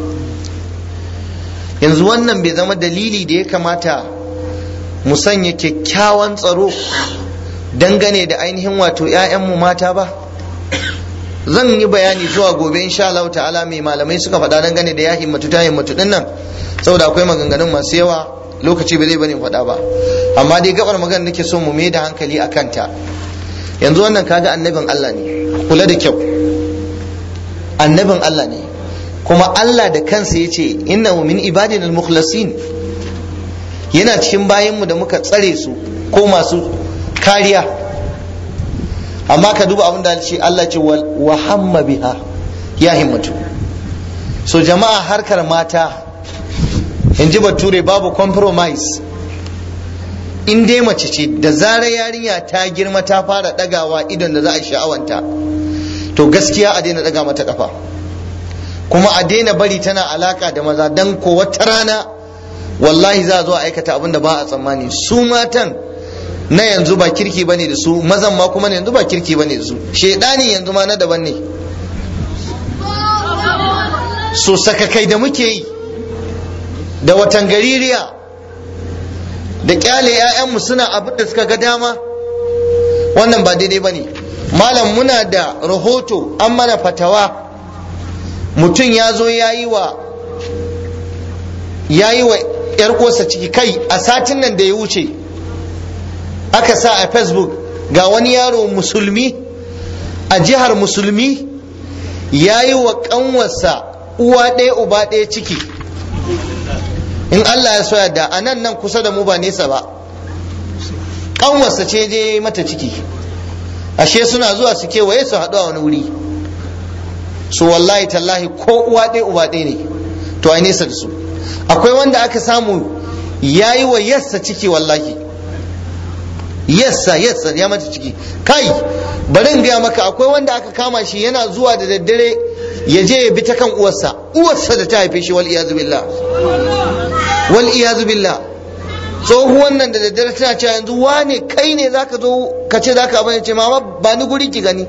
yanzu wannan bai zama dalili da ya kamata mu sanya kyakkyawan tsaro dangane da ainihin wato 'ya'yanmu mata ba zan yi bayani zuwa gobe insha Allah ta'ala mai malamai suka faɗa dangane da ya himmatu ta himmatu din nan saboda akwai maganganun masu yawa lokaci bai zai bane faɗa ba amma dai gabar magana nake so mu mai da hankali a kanta yanzu wannan kaga annabin Allah ne kula da kyau annabin Allah ne kuma Allah da kansa ya ce innahu min ibadina al-mukhlasin yana cikin bayanmu da muka tsare su ko masu kariya amma ka duba abin da ce Allah ce wa hamma biha ya himmatu so jama'a harkar mata in ji bature babu compromise in dai mace ce da zarar yarinya ta girma ta fara dagawa idan da za a sha'awanta to gaskiya a daina daga mata kafa kuma a daina bari tana alaka da maza dan ko wata rana wallahi za a zo a aikata abin da ba a tsammani su matan na yanzu ba kirki bane da su mazan ma kuma na yanzu ba kirki bane da su shedani yanzu ma na daban ne so sakakai da muke yi da watan gaririya da kyale 'ya'yanmu suna abin da suka ga dama wannan ba daidai ba ne malam muna da rahoto an mana fatawa mutum ya zo ya yi wa ya yi wa 'yar kosa ciki kai a satin nan da ya wuce aka sa a facebook ga wani yaro musulmi a jihar musulmi ya yi wa kanwarsa uwa ɗaya uba ɗaya ciki in Allah ya soya da a nan nan kusa da mu ba nesa ba kanwarsa ce je mata ciki ashe suna zuwa su kewaye su haɗu a wani wuri su wallahi tallahi ko uwa ɗaya uba ɗaya ne to a nesa da su akwai wanda aka samu ya yi wa yassa ciki wallahi yassa yassa ya mata ciki kai bari in gaya maka akwai wanda aka kama shi yana zuwa da daddare ya je ya bi ta kan uwarsa uwarsa da ta haife shi wal iyazu billah wal iyazu billah tsohuwan nan da daddare tana cewa yanzu wane kai ne zaka zo ka ce zaka abin ce mama ba ni guri ki gani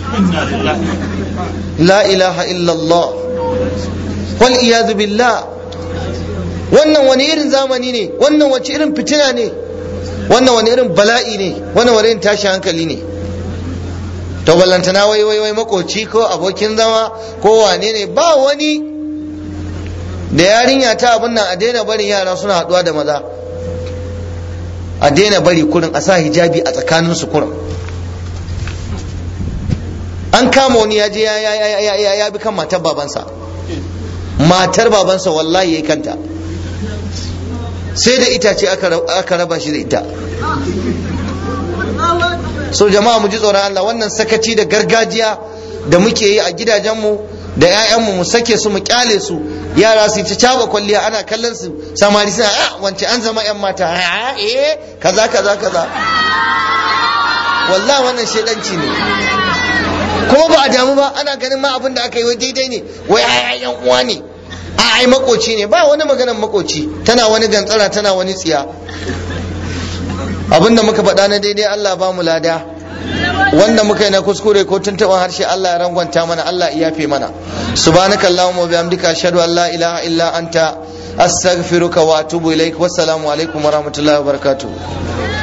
la ilaha illallah wal iyazu billah wannan wani irin zamani ne wannan wace irin fitina ne wannan wani irin bala'i ne wannan wani irin tashi hankali ne to ballantana wai wai wai makoci ko abokin zama ko wane ne ba wani da yarinya ta abin nan a daina barin yara suna haduwa da maza a daina bari kurin a sa hijabi a tsakanin su kurin an kama wani ya je ya bi kan matar babansa matar babansa wallahi ya yi kanta sai da itace aka raba shi da ita so jama'a mu ji tsoron Allah wannan sakaci da gargajiya da muke yi a gidajenmu da 'ya'yanmu mu sake su mu kyale su yara su ta caba kwalliya ana kallon su samari suna a wance an zama 'yan mata a eh kaza kaza kaza wallahi wannan shedanci ne kuma ba a damu ba ana ganin ma abin da aka yi wai daidai ne wai ai yan uwa ne a ai makoci ne ba wani maganan makoci tana wani gantsara tana wani tsiya abinda muka faɗa na daidai Allah ba mu lada wanda muka yi na kuskure ko tuntuɓar harshe Allah ya rangwanta mana Allah ya yafe mana subhanaka allahumma wa bihamdika ashhadu an la ilaha illa anta astaghfiruka wa atubu ilaik wassalamu alaikum wa rahmatullahi wa barakatuh